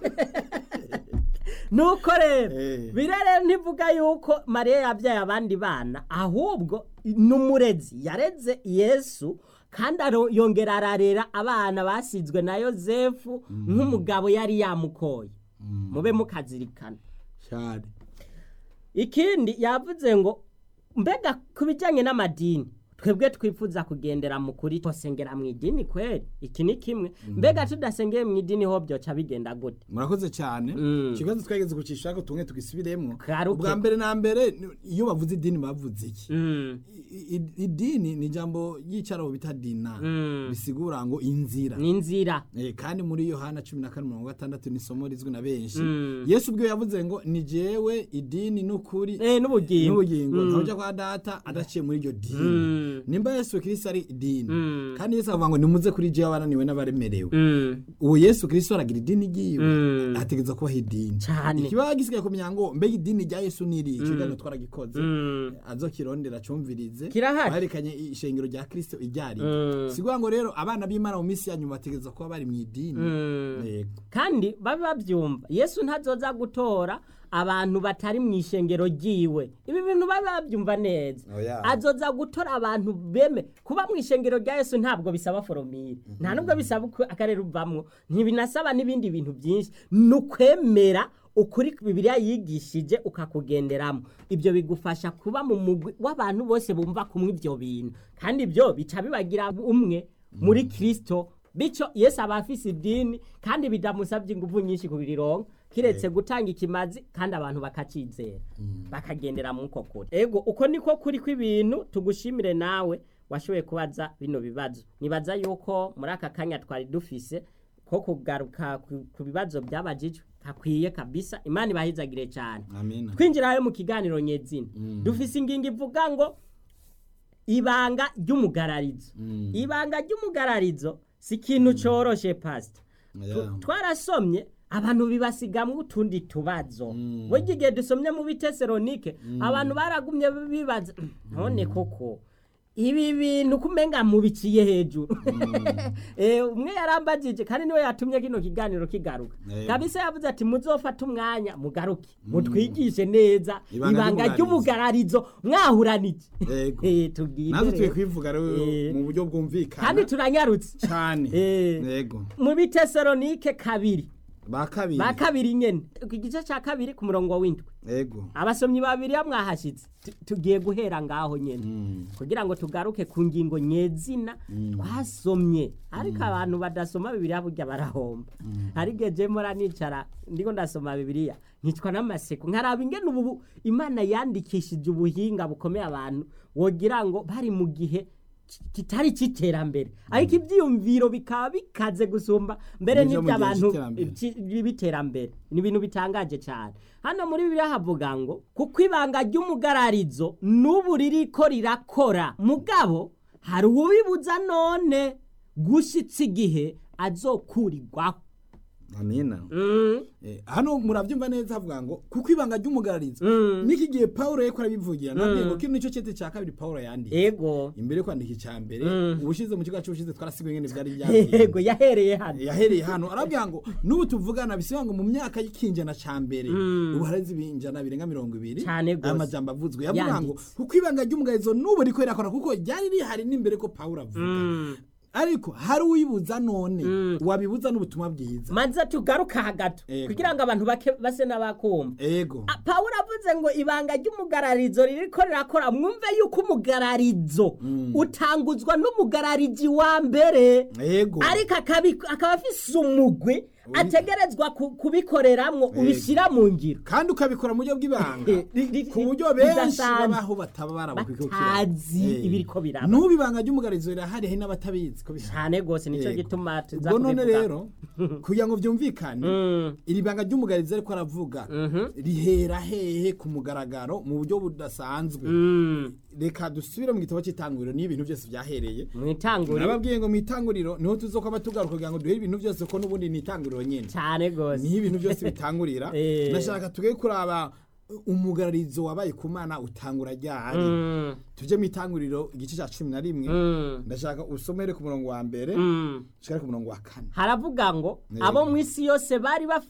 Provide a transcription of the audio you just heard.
nuko rero Eh. birere ntivuga yuko mariya yabyaye abandi bana ahubwo n'umurezi yareze yesu kandi aro- yongera ararera abana basizwe na yosefu nk'umugabo yari yamukoye mube mukazirikana cyane ikindi yavuze ngo mbega ku bijyanye n'amadini twebwe twifuza kugendera mu kuri twasengera mu idini kweri iki ni kimwe mbega tudasengeye mu idini ho byoca bigenda gute murakoze cyane Mm. ikibazo twageze kucisha ko tumwe tugisubiremo Garuke. ubwa mbere na mbere ni- iyo bavuze idini bavuze iki Mm, I- i- idini ni ijambo ry'icyarabu bita dina Mm. bisigura ngo inzira ni inzira Eh, kandi muri yohana cumi na kane mirongo gatandatu ni isomo rizwi na benshi Mm. yesu ubwo yavuze ngo ni jewe idini n'ukuri Eh, n'ubugingo n'ubugingo Mm. ntawujya kwa data adaciye muri iryo dini Mm. nimba yesu kirisito ari idini Mm. kandi yesu avuga ngo nimuze kuri jewe abananiwe n'abaremerewe Mm, uwo yesu kirisito aragira idini ryiwe Mm. ategereza kubaho idini Cane. ikibazo gisigaye kumenya ngo mbega idini rya yesu ni iri ikiganiro twaragikoze Mm. azokirondera acumvirize Kirahari. baherekanye ishengero rya kirisito iryari Mm. siguha ngo rero abana b'imana mu minsi ya nyuma bategereza kuba bari mu idini Mm. Yego. kandi babe babyumva yesu ntazoza gutora abantu batari mu ishengero ryiwe ibi bintu babe babyumva neza Oya. azoza gutora abantu beme kuba mu ishengero rya yesu ntabwo bisaba foromire nta nubwo bisaba uko akarere uvamwo ntibinasaba n'ibindi bintu byinshi ni ukwemera ukuri bibiliya yigishije ukakugenderamo ibyo bigufasha kuba mu mugwi w'abantu bose bumva kumwe ibyo bintu kandi ibyo bica bibagira umwe muri kirisito bityo yesu aba afise idini kandi bidamusabye ingufu nyinshi kubirironka kiretse gutanga ikimazi kandi abantu bakacizera bakagendera mu uko kuri ego uko niko kuri kw'ibintu tugushimire nawe washoboye kubaza bino bibazo nibaza yuko muri aka kanya twari dufise ko kugaruka ku- ku bibazo byabajijwe hakwiye kabisa imana ibahizagire cyane amina twinjirayo mu kiganiro nyezina dufise ingingo ivuga ngo ibanga ry'umugararizo Mm. ibanga ry'umugararizo si ikintu coroshe pasita Oya. twarasomye abantu bibasigamwo utundi tubazo Mm. burya igihe dusomye mu biteseronike abantu baragumye bibaza none koko ibi bintu kumenga mubiciye hejuru Eh, umwe yarambagije kandi niwe yatumye kino kiganiro kigaruka Eh. kabisa yavuze ati muzofate umwanya mugaruke mutwigishe neza Ibanga ibanga ry'umugararizo. ry'umugararizo mwahuranije Yego. Eh, tubwire natwe rero. tuye kwivuga rero Eh. mu buryo bwumvikana kandi turanyarutse cyane Eh. yego mu biteseronike kabiri ba kabiri ba kabiri nyene ku gice cya kabiri ku murongo w'indwi yego abasomyi babiri ya mwahashitse Tu- tugiye guhera ngaho nyene Mm. kugira ngo tugaruke ku ngingo nyezina twasomye ariko abantu badasoma bibiliya burya barahomba hari igihe je mpora nicara ndiko ndasoma bibiliya nkicwa n'amaseko nkaraba ingene ubu imana yandikishije ubuhinga bukomeye abantu wogira ngo bari mu gihe ki- kitari cy'iterambere ariko ibyiyumviro bikaba bikaze gusumba mbere Nivyo mu gihe n'iby'abantu c'iterambere. ci- b'iterambere ni ibintu bitangaje cyane hano muri bibiliya havuga ngo kuko ibanga ry'umugararizo n'ubu ririko rirakora mugabo hari uwubibuza none gushitsa igihe azokurirwaho amina Mm, Eh, hano murabyumva neza havuga ngo kuko ibanga ry'umugararizo Mm. n'iki gihe pawulo yariko arabivugira nabwiye ngo kino nicyo cete cya kabiri pawulo yanditse ego imbere yo kwandika icya mbere Mm. ubushize mu kigo cy'ubushize twarasigaye ngene byari ego byagiye yahereye hano yahereye hano arabwira ngo n'ubu tuvugana bisiba ngo mu myaka y'ikinjana ca mbere Mm. ubu hareze ibinjana birenga mirongo ibiri Cane gose. aya majambo avuzwe yavuga ngo Yanditse. kuko ibanga ry'umugarizo n'ubu riko rirakora kuko ryari rihari n'imbere ko pawulo avuga Mm. ariko hari uwibuza none Mm. wabibuza n'ubutumwa bwiza manza tugaruka hagato Ego. kugira ngo abantu bake base n'abakumva ego Ah, pawulo avuze ngo ibanga ry'umugararizo ririko rirakora mwumve yuko umugararizo utanguzwa n'umugararizi wa mbere ego ariko akabi- akaba afise umugwi ategerezwa ku- kubikoreramwo ubishyira mu ngiro kandi ukabikora mu buryo bw'ibanga Eh, ri- ri- ku buryo benshi bidasanzwe. babaho bataba barabukwikukira batazi ibiriko biraba n'ubu ibanga ry'umugarizo rirahari hari n'abatabizi ko bihari cyane rwose nicyo Yego. gituma tuza ubwo none kubivuga. rero kugira ngo byumvikane Mm, iri banga ry'umugarizo ariko aravuga rihera hehe ku mugaragaro mu buryo budasanzwe mm, reka dusubire mu gitabo cy'itanguriro niyo ibintu byose byahereye mu itanguriro nababwiye ngo mu itanguriro niho tuzokwaba tugaruka kugira ngo duhere ibintu byose ko n'ubundi ni itanguriro nyine cyane rwose niho ibintu byose bitangurira Eh. ndashaka tuge kuraba umugararizo wabaye ku mana utangura ryari Mm, tujye mu itanguriro igice cya cumi na rimwe mm, ndashaka usomere ku murongo wa mbere mm. ushikare ku murongo wa kane haravuga ngo Yego. abo mu isi yose bari bafite